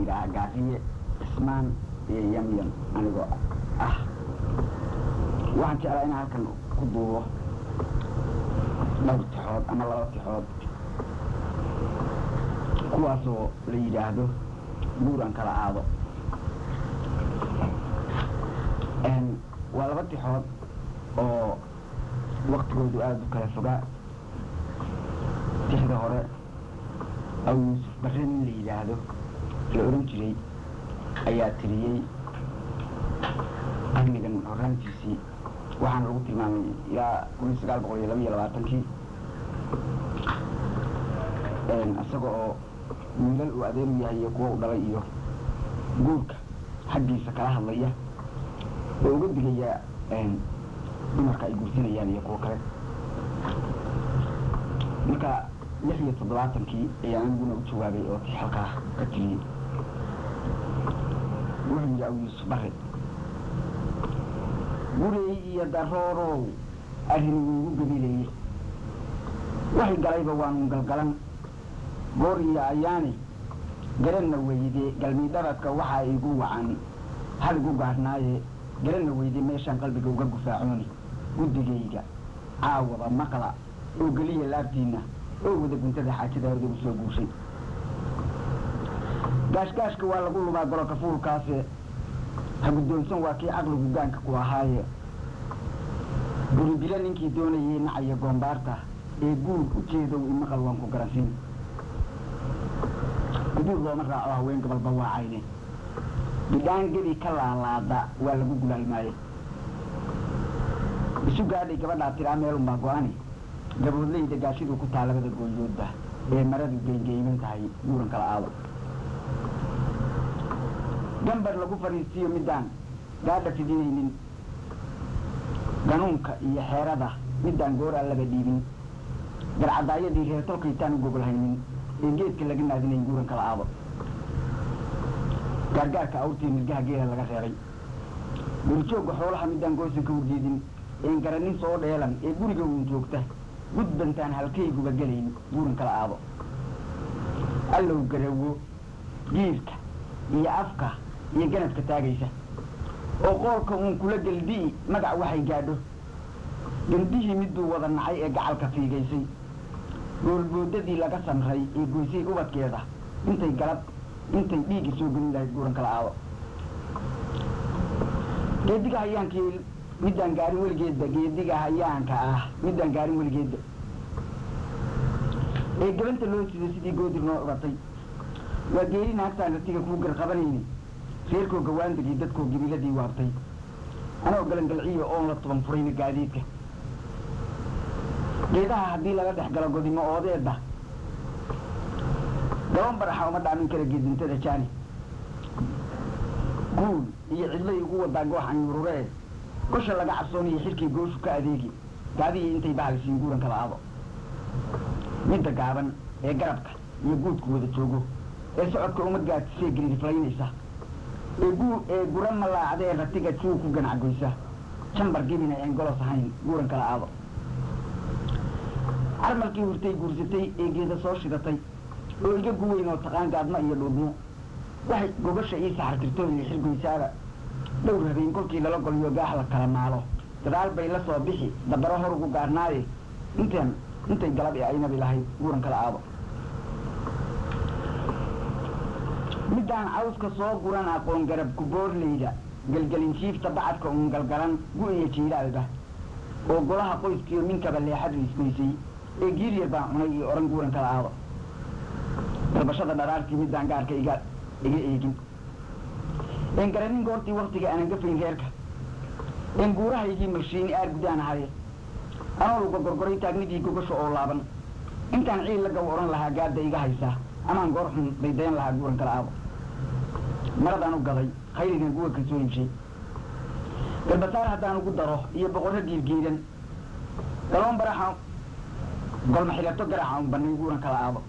yidhaahaa gaaqiye cismaan iyo yamyam anigoo ah waxaan jeclaa inaan halkan ku duubo dhowr tixood ama laba tixood kuwaasoo la yidhaahdo buuran kala aado waa laba tixood oo waktigoodu aada u kala fogaa tixda hore aw yuusuf barre nin la yidhaahdo la odhan jiray ayaa tiriyey qarnigan horaantiisii waxaana lagu tilmaamay ilaa kun iyo sagaal boqol iyo laba iyo labaatankii isaga oo wiilal uu adeer u yahay iyo kuwa u dhalay iyo guurka xaggiisa kala hadlaya oo uga digaya dumarka ay guursanayaan iyo kuwo kale marka lix iyo toddobaatankii ayaa aniguna u jawaabay oo tii halkaa ka tiriyey wuxuu yidhi aw yuusuf bare gurey iyo daroorow arrin iigu gabilayey waxay galayba waanu galgalan goor iyo ayaani garanna weyde galmidharadka waxaa igu wacan hal igu gaarhnaaye garanna weyde meeshaan qalbiga uga gufaacooni guddigayga caawada maqla oo geliya laabtiinna oo wada guntada xaajada horda u soo guushay gaashgaashka waa lagu lumaa gololka fuulkaase ha guddoonsan waa kii caqligu gaanka ku ahaaye buribilo ninkii doonayay nacaya goombaarta ee guur u jeedow imaqal waan ku garansiin guduur looma raaco haween gabalba waa cayne bidhaan gebi ka laalaada waa lagu gulaalmaaye isu gaadhay gabadhaa tiraa meelunbaa go-ani gaboodlayda gaashiduu ku taa labada gooyoodba ee maradu geengeyman tahay guuran kala aado gambar lagu fadhiistiyo midaan gaadha fidinaynin ganuunka iyo xeerada midaan gooraa laba dhiibin garcadaayadii reer tolkaytaan u gogolhaynin ee geedka laga naadinayn guuran kala aado gaargaarka awrtii mirgaha geela laga reebay gurjoogga xoolaha midaan goosan ka horjeedin een garanin soo dheelan ee guriga uun joogta gudbantaan halkayguba gelayn guuran kala aado allow garawo giirka iyo afka iyo ganadka taagaysa oo qoolka uun kula geldi'i magac waxay gaadho gandihii miduu wada nacay ee gacalka fiigaysay goolboodadii laga samray ee goysay ubadkeeda intay galab intay dhiigga soo gelin lahayd guuran kala aado geediga hayaankii midaan gaarin weligeedba geediga hayaanka ah midaan gaarin weligeedba ee gabanta loo siday sidii goodir noo curatay waa geeri naagtaan ratiga kuu garqabanayni reerkoo gawaandagii dadkoo gebiladii waabtay anoo galangalciyo oon la tuban furayna gaadiidka geedaha haddii laga dhex galo godimo oodeedba gaban baraxa uma dhaamin kara geedintada jaani guul iyo cidlay ugu wadaa goox anyururee gosha laga cabsoonaya xilkii gooshu ka adeegi gaadihii intay bahalisiin guuran kala aado midda gaaban ee garabka iyo guudku wada joogo ee socodka umad gaadisee gariirflaynaysa ee guu ee gura malaacdee ratiga juu ku ganacgoysa jambar gebina een golos ahayn guuran kala aado carmalkii hurtay guursatay ee geeda soo shidatay oo iga guweyn oo taqaan gaadmo iyo dhuudmo waxay gogasha ii saxartirtoo iyo xirgoysaaba dhowr habeen kolkii lala goliyo gaax la kala maalo gadaal bay la soo bixi dabaro hor ugu gaarnaaye intaan intay galab ee aynabi lahayd guuran kala aado midaan cawska soo guran aqoon garab kuboorleyda gelgelin jiifta bacadka uun galgalan gu-iyo jiilaalba oo golaha qoyskiiyo minkaba leexad riismaysay ee giiryar baan cunay iyo odhan guuran kala aado dalbashada dharaartii midaan gaarka iga iga eegin een garanin goortii waktiga aanan gafayn reerka een guurahaygii malshiini aar gudaan ahaye anoo luga gorgoray taagnidii gogasha oo laaban intaan ciil la gaw odhan lahaa gaadda iga haysaa amaan goor xun daydayan lahaa guuran kala aado maradaan u gaday khayrigan guga ka soo heshay galbasaar haddaan ugu daro iyo boqorro giirgiiran galoon baraxa golma xilato garaxa un banay guuran kala aado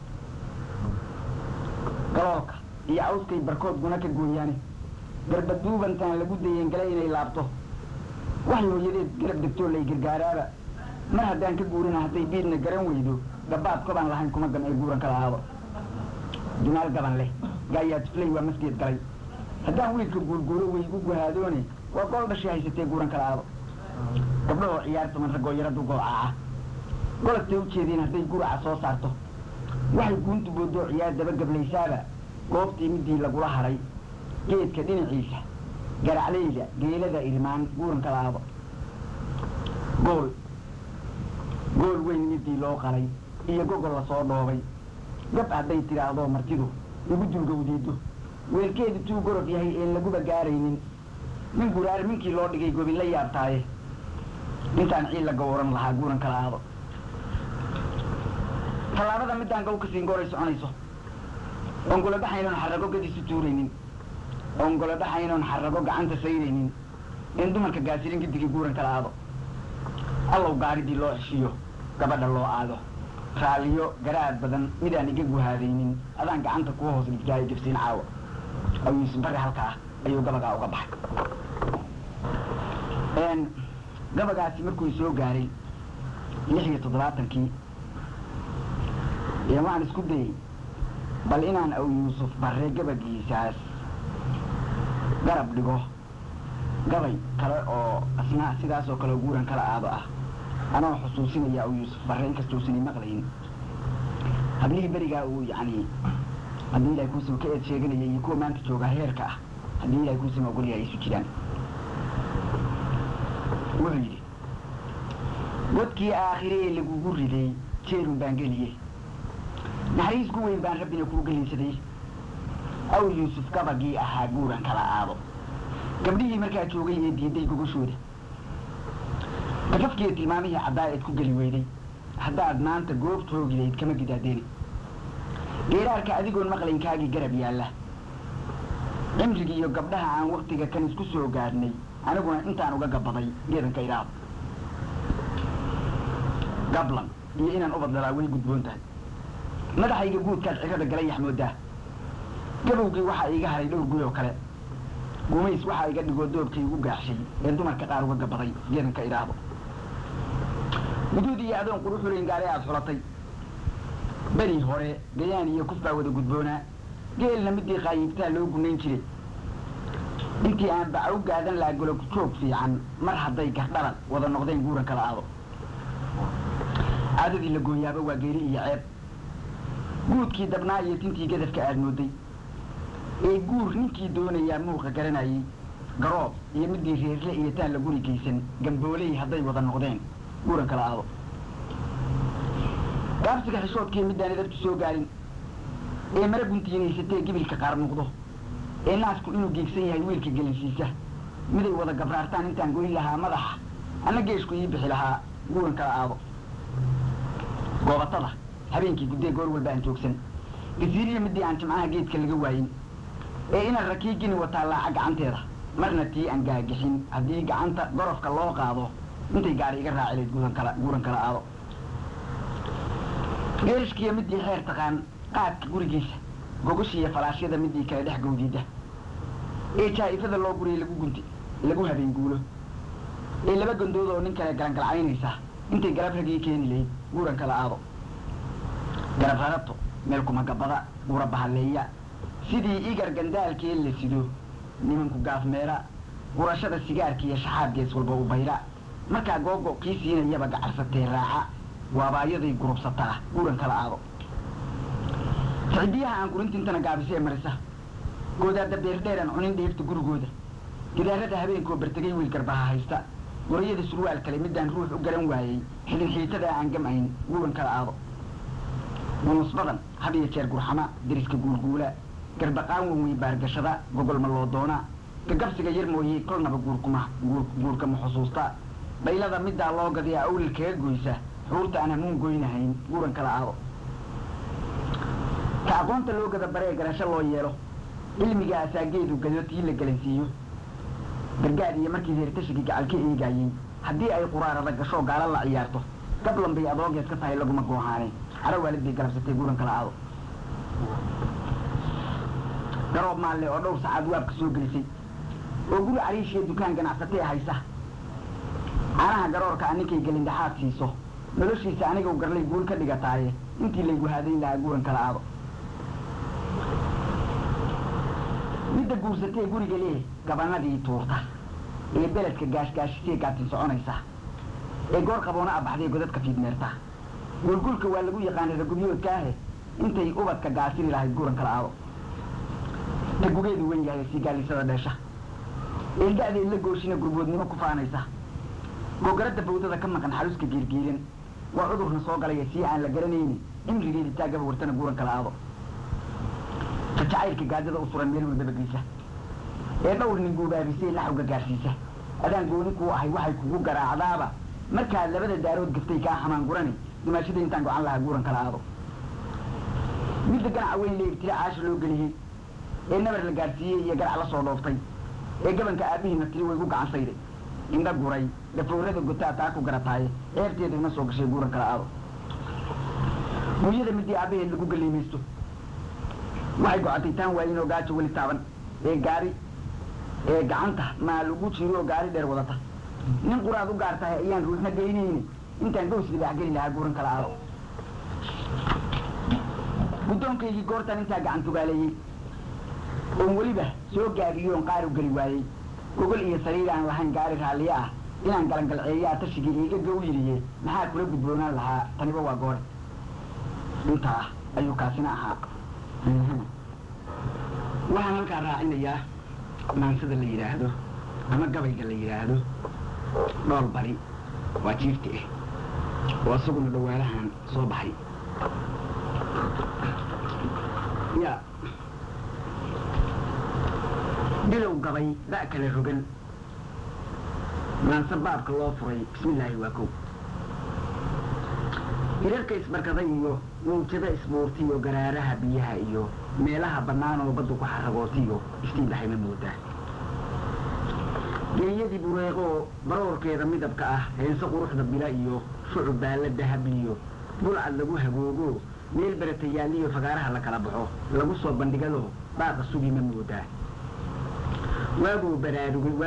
galoolka iyo cawskay barkood guna ka gooyaane garbaduubantaan lagu dayeen gala inay laabto waxay hooyadeed garab degtoo lay gargaaraaba mar haddaan ka guurina hadday biidna garan weydo gabaad kobaan lahayn kuma gam ee guuran kala aado dunaal gaban leh gaayaa tufley waa masgeed galay haddaan wiilka guurguuro way igu guhaadoone waa gool dhashii haysatee guuran kala aado gabdhahoo ciyaartaman raggoo yaradu goocaca golastay ujeediin hadday guraca soo saarto waxay guuntu boodoo ciyaar daba gablaysaaba goobtii midii lagula hadhay geedka dhinaciisa garacleyda geelada irmaan guuran kala aado gool gool weyn midii loo qalay iyo gogol lasoo dhoobay gab hadday tidhaahdo martidu igu dulgowdeedo weelkeedu tuu gorof yahay een laguba gaaraynin min guraar minkii loo dhigay gobin la yaabtaaye intaan ciil la gowran lahaa guuran kala aado tallaabada midaan gow ka siin gooray soconayso oon golodhaxaynoon xarrago gadiisu tuuraynin oon golodhaxaynoon xarrago gacanta saydaynin in dumarka gaasirin gidigii guuran kala aado allow gaaridii loo heshiyo gabadha loo aado raalliyo garaad badan midaan iga guhaadaynin adaan gacanta kuwa hoos dhigtaayo jabsiin caawa aw yuusuf barre halkaa ayuu gabagaa uga baxay gabagaasi markuu soo gaaray lix iyo toddobaatankii ee waxaan isku dayey bal inaan aw yuusuf barre gabagiisaas garab dhigo gabay kale oo asna sidaas oo kale guuran kala aado ah anoo xusuusinaya aw yuusuf barre inkastousanay maqlayn hablihii berigaa uu yacni haddii ilahay kuusama ka eed sheeganaya iyo kuwa maanta joogaa heerka ah haddii ilahay kuusama ogolyahay isu jiraan wuxuu yidhi godkii aakhire ee lagugu riday jeerun baan geliye naxariis ku weyn baan rabbina kuu gelinsaday aw yuusuf gabagii ahaa guuran kala aado gabdhihii markaa joogay ee diiday gogashooda gafafkiiyo tilmaamihii caddaa eed ku geli weyday haddaad maanta goobta hoogidayd kama gidaadeeni geeraarka adigoon maqlaynkaagii garab yaalla cimrigii iyo gabdhaha aan waktiga kan isku soo gaadhnay aniguna intaan uga gabaday geedanka idhaado gablan iyo inaan ubadlalaa way gudboon tahay madaxayga guudkaad cirada galay yaxmoodaa gabowgii waxaa iiga haray dhowr guy oo kale gumays waxaa iga dhigoo doobkay igu gaaxshay ee dumarka qaar uga gabaday geedanka idhaahdo guduud iyo adoon quruxulayn gaare aada xulatay beri hore gayaan iyo kuf baa wada gudboonaa geelna midii qaayiibtaa loo gunayn jiray intii aan baca u gaadan laha golog joog fiican mar hadday gardhalan wada noqdeen guuran kala aado caadadii la gooyaaba waa geeri iyo ceeb guudkii dabnaa iyo tintii gadafka aad mooday ee guur ninkii doonayaa muuqa garanayay garoob iyo midii reerle iyo taan la guri geysan gambooley hadday wada noqdeen guuran kala aado gaabsiga xishoodkii midaan idabtu soo gaarin ee mara guntiinaysatee gibilka qaar muuqdo ee naasku inuu geegsan yahay wiilka gelinsiisa miday wada gabraartaan intaan goyn lahaa madaxa anna geeshku ii bixi lahaa guuran kala aado goobatada habeenkii guddee goor walba aan joogsan gasiiriya midii aan jimcaha geedka laga waayin ee inaan rakiigini wataa laaca gacanteeda marna tii aan gaagixin haddii gacanta gorofka loo qaado intay gaari iga raacilayd guuran kala guuran kala aado geerishkiiyo midii xeer taqaan qaadka gurigiisa gogashiiyo falaashyada midii kale dhex gawdiida ee jaa'ifada loo guriyay lagu gunti lagu habeen guulo ee laba gandood oo nin kale galangalcaynaysa intay garab ragii keeni lahayd guuran kala aado garab rarabto meel kumagabada gura bahaleeya sidii igar gandaalkee la sido nimanku gaafmeera gurashada sigaarka iyo shaxaab gees walba u bayra markaa googo kii siinayaba gacarsatee raaca waabayaday gurubsataa guuran kala aado sicidiyaha aan gurintintana gaabisee marisa goodaada beerdheeran cunin dheefta gurigooda gidaarada habeenkoo bartegay wiil garbaha haysta gorayada surwaal kale midaan ruux u garan waayey xidhin xiitada aan gamayn guuran kala aado gunus badan had iyo jeer gurxama deriska guulguula garbaqaan wan wey baargashada gogolma loo doona gagabsiga yar mooye kolnaba guurkuma guurka ma xusuusta dhaylada middaa loo gadiyaa awlil kaga goysa xuurta aan hamuun goynahayn guuran kala aado ka aqoonta loo gada baree garasho loo yeelo cilmiga asaageedu gado tii la gelansiiyo gargaar iyo markii reertashigii gacal ka eegaayey haddii ay quraarada gasho gaala la ciyaarto gablan bay adoogeed ka tahay laguma goohaane caro waalidbay galabsatay guuran kala aado garoob maalle oo dhowr sacaad waabka soo gelisay oo guri cariishiya dukaan ganacsatee haysa caanaha garoorka a ninkay gelindhaxaad siiso noloshiisa aniga u garlay guul ka dhigataaye intii laygu haadayn lahaa guuran kala aado midda guursatee guriga lee gabanadii tuurta ee beledka gaashgaashisee gaatin soconaysa ee goor qaboona abaxdee godadka fiidmeerta gulgulka waa lagu yaqaanay ragubyoodkaahe intay ubadka gaasiri lahayd guran kala aado ta gugeedu wen yahay siigaalisada dheesha ee da-deed la gooshina gurboodnimo ku faanaysa gogaradda bawdada ka maqan xaluska geergeeran waa cudurna soo galaya sii aan la garanayni cimrigeeda taagaba wartana guuran kala aado ta jacaylka gaadada u suran meel walbaba geysa ee dhowr nin guubaabisay laxawga gaarsiisa adaan gooni kuu ahay waxay kugu garaacdaaba markaad labada daarood gaftay kaa xamaan gurani dimaashada intaan gocan lahaa guuran kala aado midda ganaca weyn leebtira caasha loo geliyey ee nabar la gaadhsiiyey iyo garac la soo dhooftay ee gabanka aabihiina tiri way gu gacan sayday indha guray gafoorada gotaa taa ku garataaye ceebteeda ima soo gashay guuran kala aado guryada midii aabaheed lagu galiimaysto waxay gocotay taan waayin oo gaajo weli taaban ee gaari ee gacanta maa lagu jiro oo gaari dheer wadata nin quraad u gaar tahay ayaan ruuxna geynayni intaan gows libaax geli lahaa guuran kala aado guddoonkaygii goortaan intaa gacan tugaaleeyey oon weliba soo gaadiyo oon qaaru geli waayey gogol iyo sariir aan lahayn gaari raalliye ah inaan galangalceeyaa tashigii iiga gow yidhiye maxaa kula gudboonaan lahaa taniba waa goore intaa ayuu kaasina ahaa waxaan halkaa raacinayaa maansada la yidhaahdo ama gabayga la yidhaahdo dhool bari waa jiifti ah oo isaguna dhawaalahan soo baxay ya bilow gabay da' kale rogan maanse baabka loo furay bismillaahi waa kow hirarka isbarkaday iyo mawjada isbuurti iyo garaaraha biyaha iyo meelaha bannaan oo baddu ku xaragootiyo iftiin dhahayma moodaa geeyadii bureeqoo baroorkeeda midabka ah heense quruxda bila iyo shucub baalla dahabliyo bulcad lagu hagoogo meel beratayaaliyo fagaaraha la kala baxo lagu soo bandhigado baaqa sugi ma moodaa waaguu baraarugay